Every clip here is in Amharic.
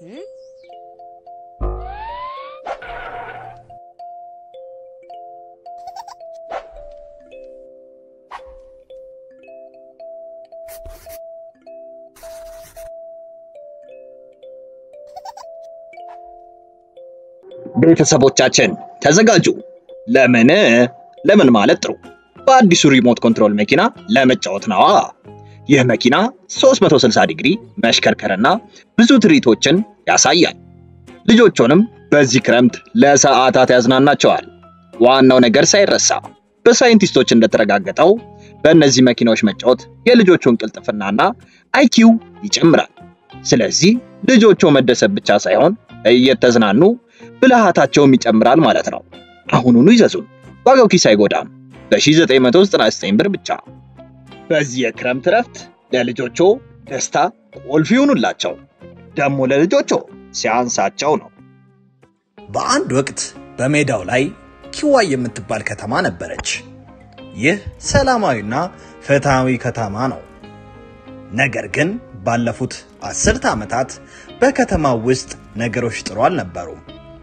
ቤተሰቦቻችን ተዘጋጁ። ለምን ለምን ማለት ጥሩ በአዲሱ ሪሞት ኮንትሮል መኪና ለመጫወት ነዋ። ይህ መኪና 360 ዲግሪ መሽከርከርና ብዙ ትርኢቶችን ያሳያል። ልጆቹንም በዚህ ክረምት ለሰዓታት ያዝናናቸዋል። ዋናው ነገር ሳይረሳ በሳይንቲስቶች እንደተረጋገጠው በእነዚህ መኪናዎች መጫወት የልጆቹን ቅልጥፍናና አይኪው ይጨምራል። ስለዚህ ልጆቹ መደሰት ብቻ ሳይሆን እየተዝናኑ ብልሃታቸውም ይጨምራል ማለት ነው። አሁኑኑ ይዘዙን፣ ዋጋው ኪስ አይጎዳም። በ1999 ብር ብቻ። በዚህ የክረምት እረፍት ለልጆቹ ደስታ ቁልፍ ይሁኑላቸው። ደግሞ ለልጆቹ ሲያንሳቸው ነው። በአንድ ወቅት በሜዳው ላይ ኪዋይ የምትባል ከተማ ነበረች። ይህ ሰላማዊና ፍትሃዊ ከተማ ነው። ነገር ግን ባለፉት አስርተ ዓመታት በከተማው ውስጥ ነገሮች ጥሩ አልነበሩም።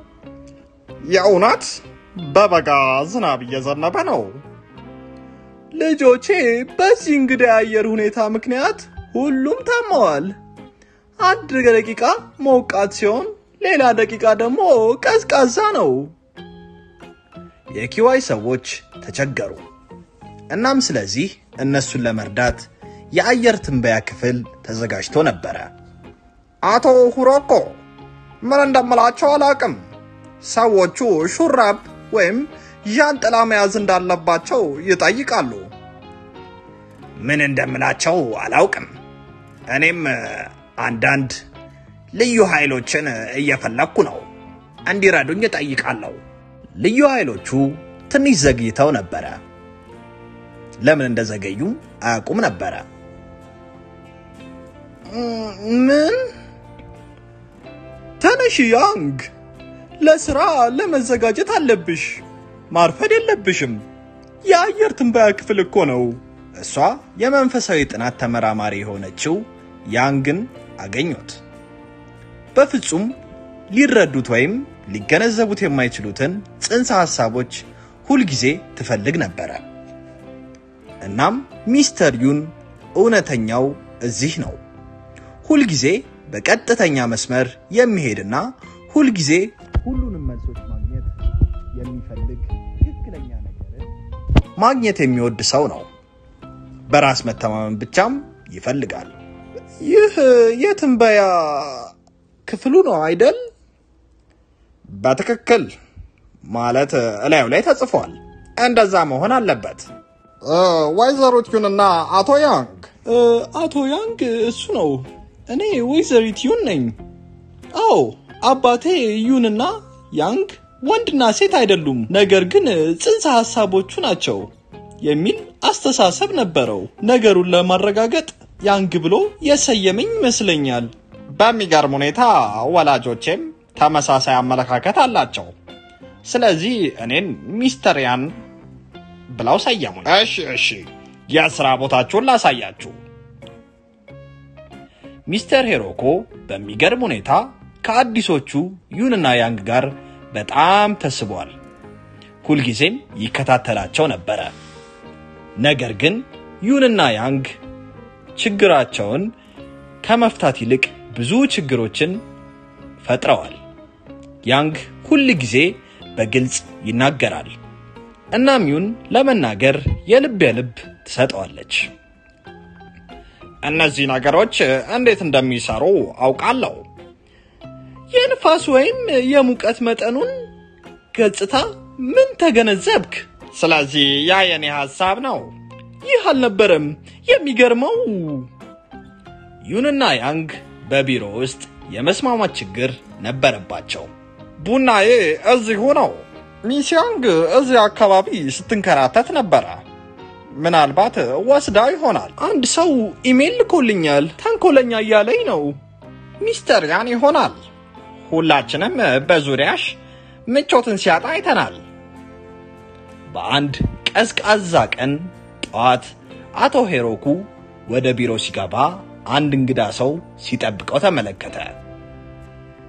የእውነት በበጋ ዝናብ እየዘነበ ነው። ልጆቼ በዚህ እንግዳ የአየር ሁኔታ ምክንያት ሁሉም ታመዋል። አንድ ደቂቃ ሞቃት ሲሆን፣ ሌላ ደቂቃ ደግሞ ቀዝቃዛ ነው። የኪዋይ ሰዎች ተቸገሩ። እናም ስለዚህ እነሱን ለመርዳት የአየር ትንበያ ክፍል ተዘጋጅቶ ነበረ። አቶ ሁሮኮ ምን እንደምላቸው አላቅም። ሰዎቹ ሹራብ ወይም ዣንጥላ መያዝ እንዳለባቸው ይጠይቃሉ። ምን እንደምላቸው አላውቅም። እኔም አንዳንድ ልዩ ኃይሎችን እየፈለግኩ ነው። እንዲረዱኝ እጠይቃለሁ። ልዩ ኃይሎቹ ትንሽ ዘግይተው ነበረ። ለምን እንደዘገዩ አያውቁም ነበረ። ምን? ተነሽ ያንግ፣ ለስራ ለመዘጋጀት አለብሽ። ማርፈድ የለብሽም። የአየር ትንበያ ክፍል እኮ ነው። እሷ የመንፈሳዊ ጥናት ተመራማሪ የሆነችው ያንግን አገኙት። በፍጹም ሊረዱት ወይም ሊገነዘቡት የማይችሉትን ጽንሰ ሐሳቦች ሁልጊዜ ትፈልግ ነበረ። እናም ሚስተር ዩን እውነተኛው እዚህ ነው። ሁልጊዜ በቀጥተኛ መስመር የሚሄድና ሁልጊዜ ሁሉንም መልሶች ማግኘት የሚፈልግ ትክክለኛ ነገርን ማግኘት የሚወድ ሰው ነው። በራስ መተማመን ብቻም ይፈልጋል። ይህ የትንበያ ክፍሉ ነው አይደል? በትክክል ማለት እላዩ ላይ ተጽፏል። እንደዛ መሆን አለበት። ወይዘሪት ዩንና አቶ ያንግ አቶ ያንግ እሱ ነው። እኔ ወይዘሪት ዩን ነኝ። አዎ አባቴ ዩንና ያንግ ወንድና ሴት አይደሉም፣ ነገር ግን ጽንሰ ሐሳቦቹ ናቸው የሚል አስተሳሰብ ነበረው። ነገሩን ለማረጋገጥ ያንግ ብሎ የሰየመኝ ይመስለኛል። በሚገርም ሁኔታ ወላጆቼም ተመሳሳይ አመለካከት አላቸው። ስለዚህ እኔን ሚስተር ያን ብለው ሰየሙኝ። እሺ እሺ፣ የስራ ቦታችሁን ላሳያችሁ። ሚስተር ሄሮኮ በሚገርም ሁኔታ ከአዲሶቹ ዩንና ያንግ ጋር በጣም ተስቧል። ሁልጊዜም ይከታተላቸው ነበረ። ነገር ግን ዩንና ያንግ ችግራቸውን ከመፍታት ይልቅ ብዙ ችግሮችን ፈጥረዋል። ያንግ ሁል ጊዜ በግልጽ ይናገራል። እናም ዩን ለመናገር የልብ የልብ ትሰጠዋለች። እነዚህ ነገሮች እንዴት እንደሚሰሩ አውቃለሁ። የንፋስ ወይም የሙቀት መጠኑን ገጽታ ምን ተገነዘብክ? ስለዚህ ያ የኔ ሐሳብ ነው። ይህ አልነበረም። የሚገርመው ዩንና ያንግ በቢሮ ውስጥ የመስማማት ችግር ነበረባቸው። ቡናዬ እዚሁ ነው። ሚስ ያንግ እዚህ አካባቢ ስትንከራተት ነበረ። ምናልባት ወስዳ ይሆናል። አንድ ሰው ኢሜል ልኮልኛል። ተንኮለኛ እያለኝ ነው። ሚስተር ያን ይሆናል። ሁላችንም በዙሪያሽ ምቾትን ሲያጣ አይተናል። በአንድ ቀዝቃዛ ቀን ጠዋት አቶ ሄሮኩ ወደ ቢሮ ሲገባ አንድ እንግዳ ሰው ሲጠብቀው ተመለከተ።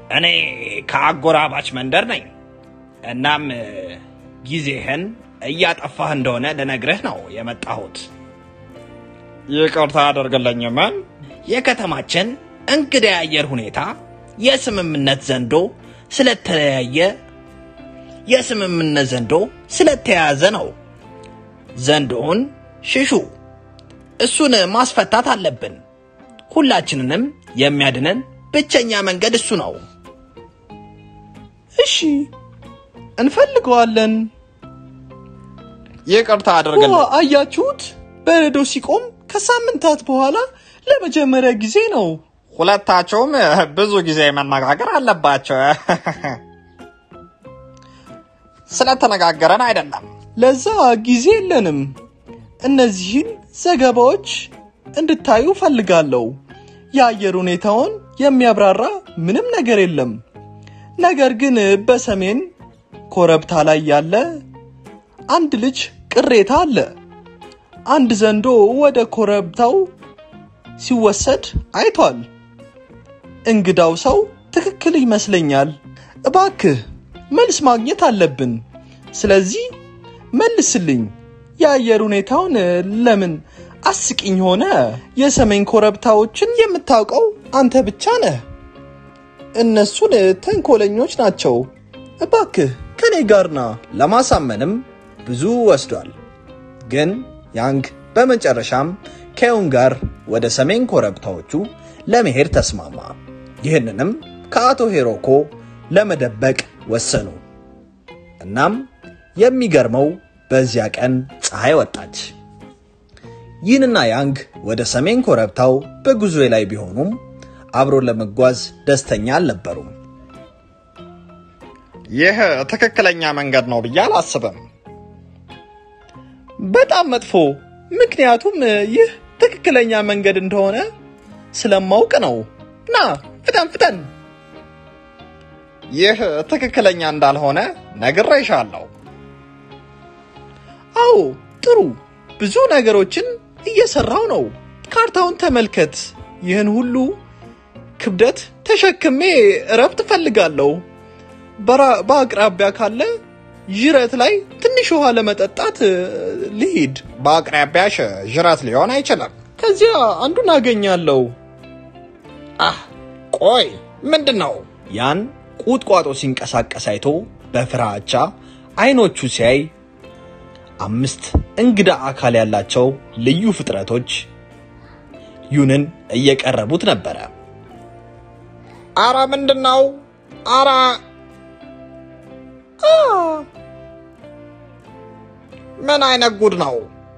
እኔ ከአጎራባች መንደር ነኝ። እናም ጊዜህን እያጠፋህ እንደሆነ ልነግርህ ነው የመጣሁት። ይቅርታ አደርግልኝ ምን? የከተማችን እንግዳ የአየር ሁኔታ የስምምነት ዘንዶ ስለተለያየ የስምምነት ዘንዶ ስለተያያዘ ነው። ዘንዶውን ሽሹ። እሱን ማስፈታት አለብን። ሁላችንንም የሚያድነን ብቸኛ መንገድ እሱ ነው። እሺ እንፈልገዋለን። ይቅርታ ዋ አድርግልኝ። አያችሁት? በረዶ ሲቆም ከሳምንታት በኋላ ለመጀመሪያ ጊዜ ነው። ሁለታቸውም ብዙ ጊዜ መነጋገር አለባቸው። ስለተነጋገረን አይደለም። ለዛ ጊዜ የለንም። እነዚህን ዘገባዎች እንድታዩ ፈልጋለሁ። የአየር ሁኔታውን የሚያብራራ ምንም ነገር የለም። ነገር ግን በሰሜን ኮረብታ ላይ ያለ አንድ ልጅ ቅሬታ አለ። አንድ ዘንዶ ወደ ኮረብታው ሲወሰድ አይቷል። እንግዳው ሰው ትክክል ይመስለኛል። እባክህ መልስ ማግኘት አለብን። ስለዚህ መልስልኝ። የአየር ሁኔታውን ለምን አስቂኝ ሆነ? የሰሜን ኮረብታዎችን የምታውቀው አንተ ብቻ ነህ። እነሱን ተንኮለኞች ናቸው። እባክህ ከኔ ጋር ና። ለማሳመንም ብዙ ወስዷል። ግን ያንግ በመጨረሻም ከዩን ጋር ወደ ሰሜን ኮረብታዎቹ ለመሄድ ተስማማ። ይህንንም ከአቶ ሄሮኮ ለመደበቅ ወሰኑ። እናም የሚገርመው በዚያ ቀን ፀሐይ ወጣች። ይህንና ያንግ ወደ ሰሜን ኮረብታው በጉዞ ላይ ቢሆኑም አብሮ ለመጓዝ ደስተኛ አልነበሩም። ይህ ትክክለኛ መንገድ ነው ብዬ አላስብም። በጣም መጥፎ። ምክንያቱም ይህ ትክክለኛ መንገድ እንደሆነ ስለማውቅ ነው። ና ፍጠን ፍጠን። ይህ ትክክለኛ እንዳልሆነ ነግሬሻለሁ። አዎ ጥሩ። ብዙ ነገሮችን እየሰራው ነው። ካርታውን ተመልከት። ይህን ሁሉ ክብደት ተሸክሜ እረፍት እፈልጋለሁ። በራ- በአቅራቢያ ካለ ዥረት ላይ ትንሽ ውሃ ለመጠጣት እ, ልሂድ። በአቅራቢያሽ ዥረት ሊሆን አይችልም። ከዚያ አንዱን አገኛለሁ። አህ ቆይ፣ ምንድን ነው? ያን ቁጥቋጦ ሲንቀሳቀስ አይቶ በፍራቻ አይኖቹ ሲያይ አምስት እንግዳ አካል ያላቸው ልዩ ፍጥረቶች ዩንን እየቀረቡት ነበረ። አረ ምንድን ነው? አረ አ ምን አይነት ጉድ ነው?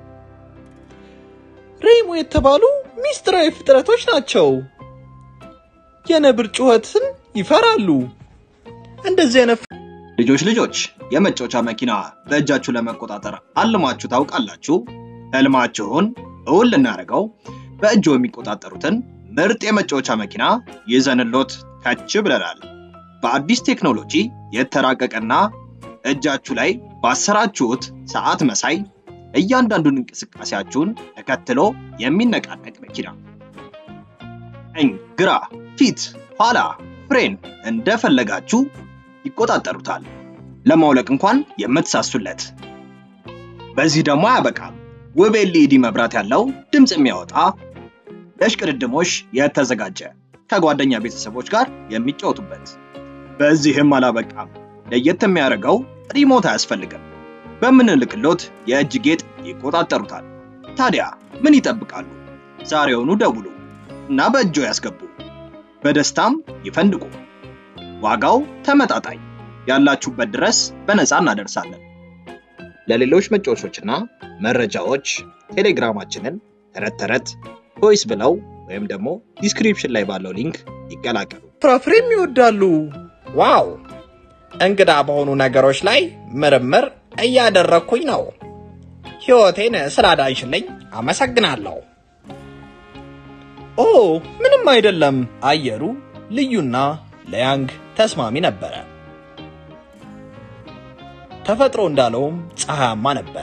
ሬሞ የተባሉ ሚስጥራዊ ፍጥረቶች ናቸው። የነብር ጩኸትን ይፈራሉ። እንደዚህ አይነት ልጆች ልጆች የመጫወቻ መኪና በእጃችሁ ለመቆጣጠር አልማችሁ ታውቃላችሁ? ህልማችሁን እውን ልናደርገው በእጆ የሚቆጣጠሩትን ምርጥ የመጫወቻ መኪና ይዘንሎት ከች ብለናል። በአዲስ ቴክኖሎጂ የተራቀቀና እጃችሁ ላይ ባሰራችሁት ሰዓት መሳይ እያንዳንዱን እንቅስቃሴያችሁን ተከትሎ የሚነቃነቅ መኪና ቀኝ፣ ግራ፣ ፊት፣ ኋላ፣ ፍሬን እንደፈለጋችሁ ይቆጣጠሩታል። ለማውለቅ እንኳን የምትሳሱለት። በዚህ ደግሞ አያበቃም። ውብ ኤልኢዲ መብራት ያለው ድምፅ የሚያወጣ ለሽቅድድሞሽ የተዘጋጀ ከጓደኛ ቤተሰቦች ጋር የሚጫወቱበት። በዚህም አላበቃም። ለየት የሚያደርገው ሪሞት አያስፈልግም። በምንልክሎት የእጅ ጌጥ ይቆጣጠሩታል። ታዲያ ምን ይጠብቃሉ? ዛሬውኑ ደውሉ እና በእጆ ያስገቡ። በደስታም ይፈንድቁ። ዋጋው ተመጣጣኝ፣ ያላችሁበት ድረስ በነፃ እናደርሳለን። ለሌሎች መጫወቾችና መረጃዎች ቴሌግራማችንን ተረት ተረት ቶይስ ብለው ወይም ደግሞ ዲስክሪፕሽን ላይ ባለው ሊንክ ይቀላቀሉ። ፍራፍሬም ይወዳሉ። ዋው! እንግዳ በሆኑ ነገሮች ላይ ምርምር እያደረግኩኝ ነው። ሕይወቴን ስላዳንሽልኝ አመሰግናለሁ። ኦ ምንም አይደለም። አየሩ ልዩና ለያንግ ተስማሚ ነበረ። ተፈጥሮ እንዳለውም ፀሐያማ ነበረ።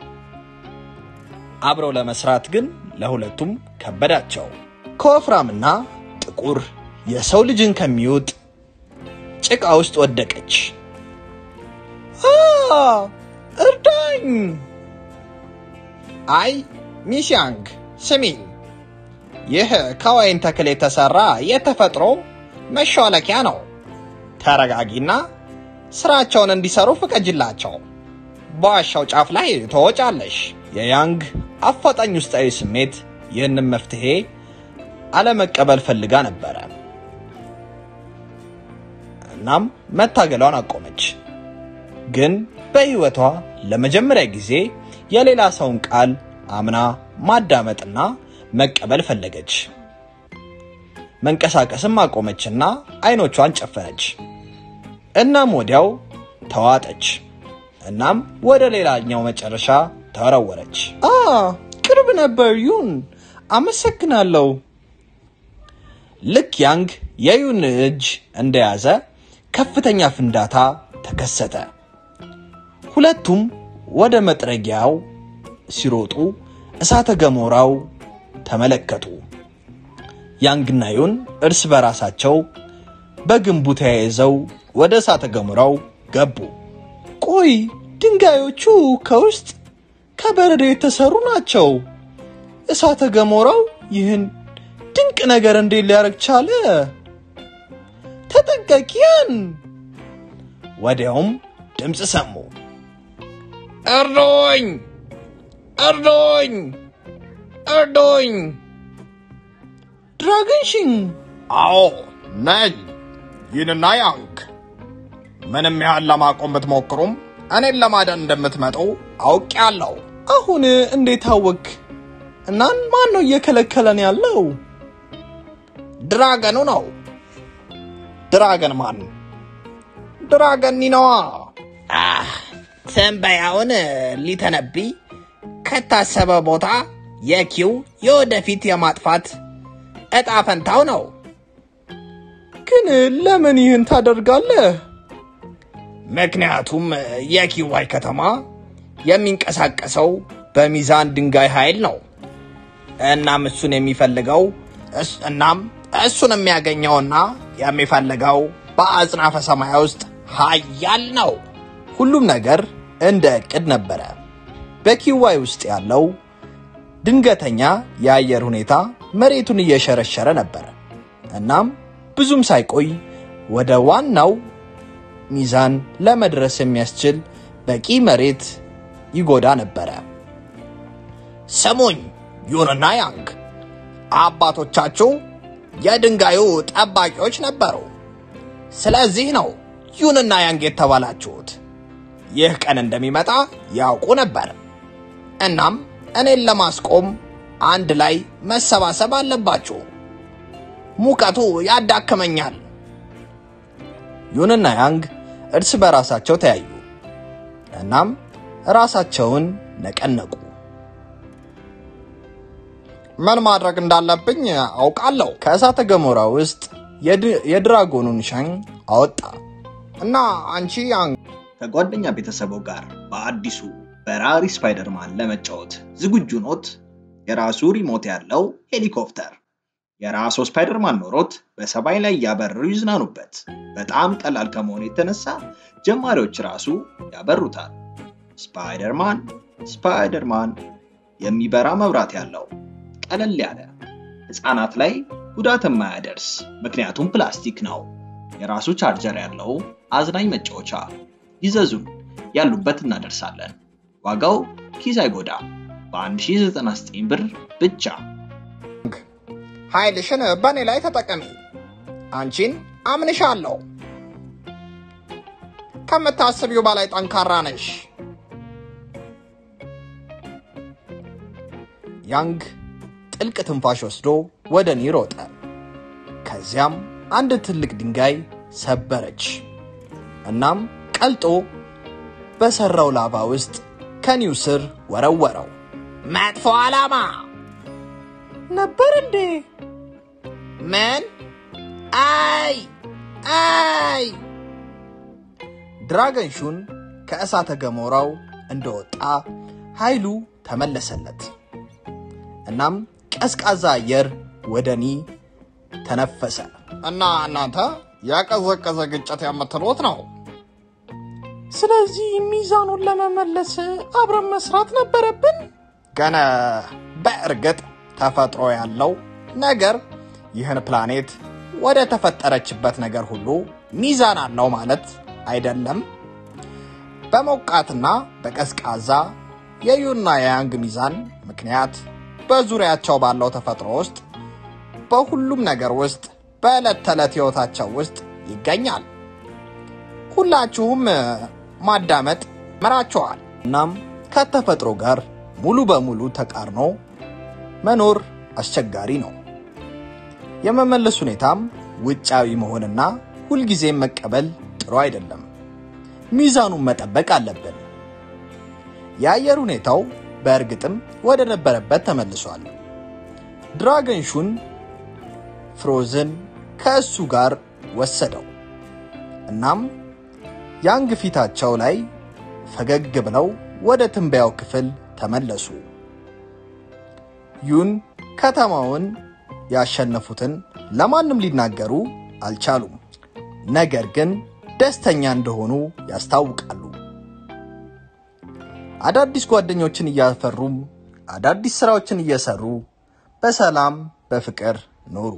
አብረው ለመስራት ግን ለሁለቱም ከበዳቸው። ከወፍራምና ጥቁር የሰው ልጅን ከሚውጥ ጭቃ ውስጥ ወደቀች። አ እርዳኝ! አይ ሚስ ያንግ ስሚኝ፣ ይህ ከወይን ተክል የተሰራ የተፈጥሮ መሿለኪያ ነው። ተረጋጊና ስራቸውን እንዲሰሩ ፍቀጅላቸው። በዋሻው ጫፍ ላይ ትወጫለሽ። የያንግ አፋጣኝ ውስጣዊ ስሜት ይህንን መፍትሄ አለመቀበል ፈልጋ ነበረ። እናም መታገሏን አቆመች። ግን በሕይወቷ ለመጀመሪያ ጊዜ የሌላ ሰውን ቃል አምና ማዳመጥና መቀበል ፈለገች። መንቀሳቀስም አቆመችና አይኖቿን ጨፈነች። እናም ወዲያው ተዋጠች። እናም ወደ ሌላኛው መጨረሻ ተወረወረች። አ ቅርብ ነበር ዩን፣ አመሰግናለሁ። ልክ ያንግ የዩን እጅ እንደያዘ ከፍተኛ ፍንዳታ ተከሰተ። ሁለቱም ወደ መጥረጊያው ሲሮጡ እሳተ ገሞራው ተመለከቱ። ያንግና ዩን እርስ በራሳቸው በግንቡ ተያይዘው ወደ እሳተ ገሞራው ገቡ። ቆይ ድንጋዮቹ ከውስጥ ከበረዶ የተሰሩ ናቸው። እሳተ ገሞራው ይህን ድንቅ ነገር እንዴት ሊያደርግ ቻለ? ተጠንቀቂያን! ወዲያውም ድምፅ ሰሙ። እርዶኝ! እርዶኝ! እርዶኝ! ድራገንሽን አዎ ነኝ። ይህንና ያንግ ምንም ያህል ለማቆም ብትሞክሩም እኔን ለማዳን እንደምትመጡ አውቄያለሁ። አሁን እንዴት አወክ? እናን ማን ነው እየከለከለን ያለው? ድራገኑ ነው። ድራገን ማን? ድራገን ኒነዋ። ትንበያውን ሊተነብይ ከታሰበ ቦታ የኪው የወደፊት የማጥፋት እጣ ፈንታው ነው። ግን ለምን ይህን ታደርጋለህ? ምክንያቱም የኪዋይ ከተማ የሚንቀሳቀሰው በሚዛን ድንጋይ ኃይል ነው። እናም እሱን የሚፈልገው እስ- እናም እሱን የሚያገኘውና የሚፈልገው በአጽናፈ ሰማይ ውስጥ ኃያል ነው። ሁሉም ነገር እንደ እቅድ ነበረ። በኪዋይ ውስጥ ያለው ድንገተኛ የአየር ሁኔታ መሬቱን እየሸረሸረ ነበረ። እናም ብዙም ሳይቆይ ወደ ዋናው ሚዛን ለመድረስ የሚያስችል በቂ መሬት ይጎዳ ነበረ። ስሙኝ ዩንና ያንግ፣ አባቶቻችሁ የድንጋዩ ጠባቂዎች ነበሩ። ስለዚህ ነው ዩንና ያንግ የተባላችሁት። ይህ ቀን እንደሚመጣ ያውቁ ነበር። እናም እኔን ለማስቆም አንድ ላይ መሰባሰብ አለባችሁ። ሙቀቱ ያዳክመኛል። ዩንና ያንግ እርስ በራሳቸው ተያዩ። እናም ራሳቸውን ነቀነቁ። ምን ማድረግ እንዳለብኝ አውቃለሁ ከእሳተ ገሞራ ውስጥ የድ- የድራጎኑን ሻኝ አወጣ። እና አንቺ ያንግ ከጓደኛ ቤተሰቡ ጋር በአዲሱ በራሪ ስፓይደርማን ለመጫወት ዝግጁ ኖት? የራሱ ሪሞት ያለው ሄሊኮፕተር የራሱ ስፓይደርማን ኖሮት በሰማይ ላይ እያበረሩ ይዝናኑበት። በጣም ቀላል ከመሆኑ የተነሳ ጀማሪዎች ራሱ ያበሩታል። ስፓይደርማን ስፓይደርማን የሚበራ መብራት ያለው ቀለል ያለ ህፃናት ላይ ጉዳት የማያደርስ ምክንያቱም ፕላስቲክ ነው። የራሱ ቻርጀር ያለው አዝናኝ መጫወቻ ይዘዙን፣ ያሉበት እናደርሳለን። ዋጋው ኪስ አይጎዳም። በ1099 ብር ብቻ። ኃይልሽን በእኔ ላይ ተጠቀሚ። አንቺን አምንሻለሁ። ከምታስቢው በላይ ጠንካራ ነሽ። ያንግ ጥልቅ ትንፋሽ ወስዶ ወደ እኔ ሮጠ። ከዚያም አንድ ትልቅ ድንጋይ ሰበረች። እናም ቀልጦ በሰራው ላቫ ውስጥ ከኒው ስር ወረወረው። መጥፎ ዓላማ ነበር እንዴ? ምን? አይ አይ! ድራገን ሹን ከእሳተ ገሞራው እንደወጣ ኃይሉ ተመለሰለት። እናም ቀዝቃዛ አየር ወደ እኔ ተነፈሰ። እና እናንተ የቀዘቀዘ ግጭት የምትሉት ነው። ስለዚህ ሚዛኑን ለመመለስ አብረን መስራት ነበረብን። ግን በእርግጥ ተፈጥሮ ያለው ነገር ይህን ፕላኔት ወደ ተፈጠረችበት ነገር ሁሉ ሚዛን አለው ማለት አይደለም። በሞቃትና በቀዝቃዛ የዩና የያንግ ሚዛን ምክንያት በዙሪያቸው ባለው ተፈጥሮ ውስጥ በሁሉም ነገር ውስጥ በዕለት ተዕለት ሕይወታቸው ውስጥ ይገኛል። ሁላችሁም ማዳመጥ መራችኋል። እናም ከተፈጥሮ ጋር ሙሉ በሙሉ ተቃርኖ መኖር አስቸጋሪ ነው። የመመለስ ሁኔታም ውጫዊ መሆንና ሁልጊዜም መቀበል ጥሩ አይደለም። ሚዛኑን መጠበቅ አለብን። የአየር ሁኔታው በእርግጥም ወደ ነበረበት ተመልሷል። ድራገን ሹን ፍሮዝን ከእሱ ጋር ወሰደው። እናም ያንግ ፊታቸው ላይ ፈገግ ብለው ወደ ትንበያው ክፍል ተመለሱ። ዩን ከተማውን ያሸነፉትን ለማንም ሊናገሩ አልቻሉም። ነገር ግን ደስተኛ እንደሆኑ ያስታውቃሉ። አዳዲስ ጓደኞችን እያፈሩም አዳዲስ ስራዎችን እየሰሩ በሰላም በፍቅር ኖሩ።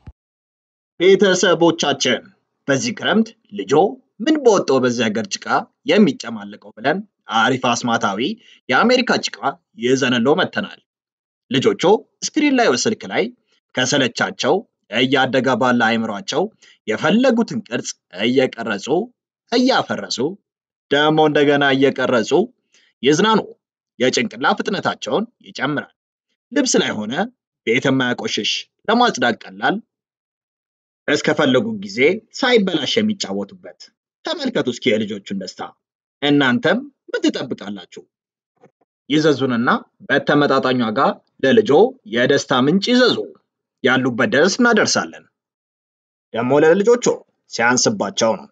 ቤተሰቦቻችን በዚህ ክረምት ልጆ ምን በወጣው በዚህ ሀገር ጭቃ የሚጨማለቀው ብለን አሪፍ አስማታዊ የአሜሪካ ጭቃ ይዘንሎ መጥተናል። ልጆቹ ስክሪን ላይ ስልክ ላይ ከሰለቻቸው እያደገ ባለ አይምሯቸው የፈለጉትን ቅርጽ እየቀረጹ እያፈረሱ ደግሞ እንደገና እየቀረጹ ይዝናኑ። የጭንቅላ ፍጥነታቸውን ይጨምራል። ልብስ ላይ ሆነ ቤት የማያቆሽሽ ለማጽዳት ቀላል እስከፈለጉ ጊዜ ሳይበላሽ የሚጫወቱበት። ተመልከቱ እስኪ የልጆቹን ደስታ። እናንተም ምን ትጠብቃላችሁ? ይዘዙንና በተመጣጣኝ ዋጋ ለልጆ የደስታ ምንጭ ይዘዙ። ያሉበት ድረስ እናደርሳለን። ደግሞ ለልጆቹ ሲያንስባቸው ነው።